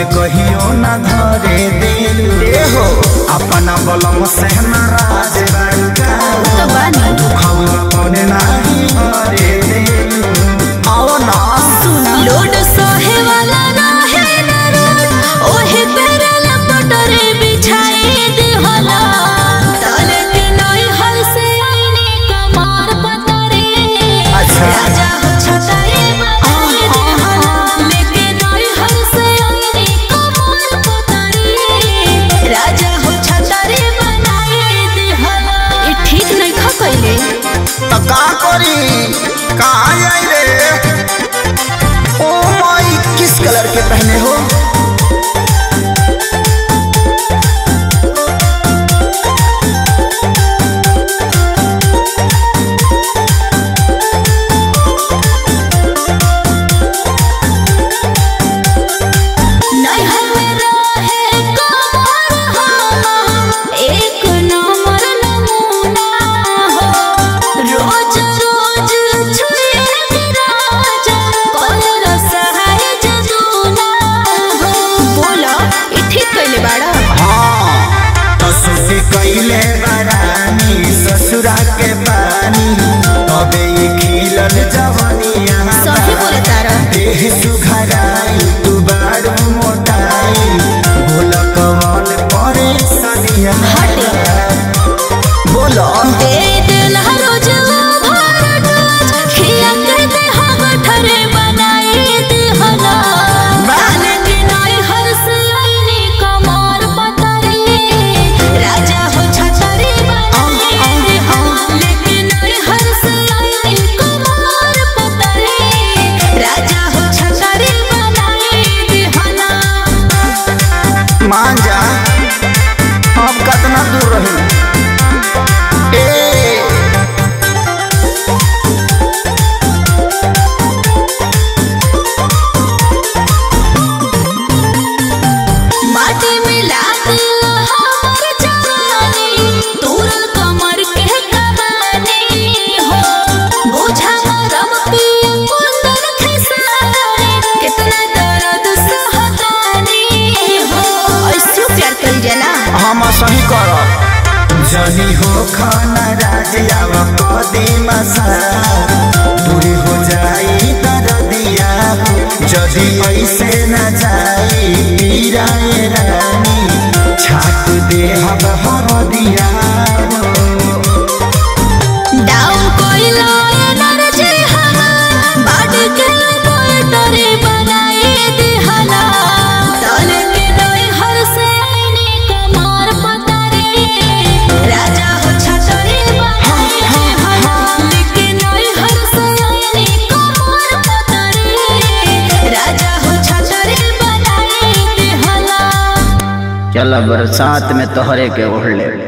कहियो न धरे दिल हो अपना बलम से नाराज बड़का तो बानी खौला पने नाही हरे दिल आओ ना लोड सहे वाला रहे न रोड ओहे पेरे लपटरे बिछाई देहला तले के नई हल से आईने कमार पतरे अच्छा। राजा हो छताई बनाई देहला लेके नई हल से आईने कमार पतरे राजा हो छताई बनाई देहला ई ठीक नहीं खा कइले तो का करी कहाँ आई रे ओ माई किस कलर के पहने हो नैहर में रहे कमर हम एक नंबर नमूना हो रोज रोज छुए राजा कल रसहाय जदूना हो बोला ई ठीक कइले बाड़ा हाँ तो सुखी कैले बरानी ससुरा के पानी तबे ये खिलल जवनिया सही बोले तारा देह सुघराई तू बारू मोटाई बोल कमल परे सनिया बोलो दे दिल रोज भर डोज खिया के दे हम ठरे बनाई दिहला बाने के नई हर से आईने कमार पतरे राजा हो छतरी बनाई दिहला लेके नई हर से आईने कमार पतरे राजा हो छतरी बनाई दिहला मान जा अब कितना दूर रही ए माटी मिला दिया हमर जवानी तोरल कमर के कमानी हो बोझा मरम पिया कुंदन खेसारी कितना दर्द सहतानी हो ऐसे प्यार करी जाला हम सही करब जनी हो खाना राजिया कदी मसा दूरी हो जाई दरदिया जदी ऐसे न जाई पीराए रानी छाट दे हब हरदिया डाउन कोइला एनर्जी हमार बाड के बैटरी बनाई दिहला तल के नई हर से आईने कमार पतरे राजा हो छतरी बनाई दिहला लेके नई हर से आईने कमार पतरे राजा हो छतरी बनाई दिहला चल बरसात में तोहरे के ओढ़ ले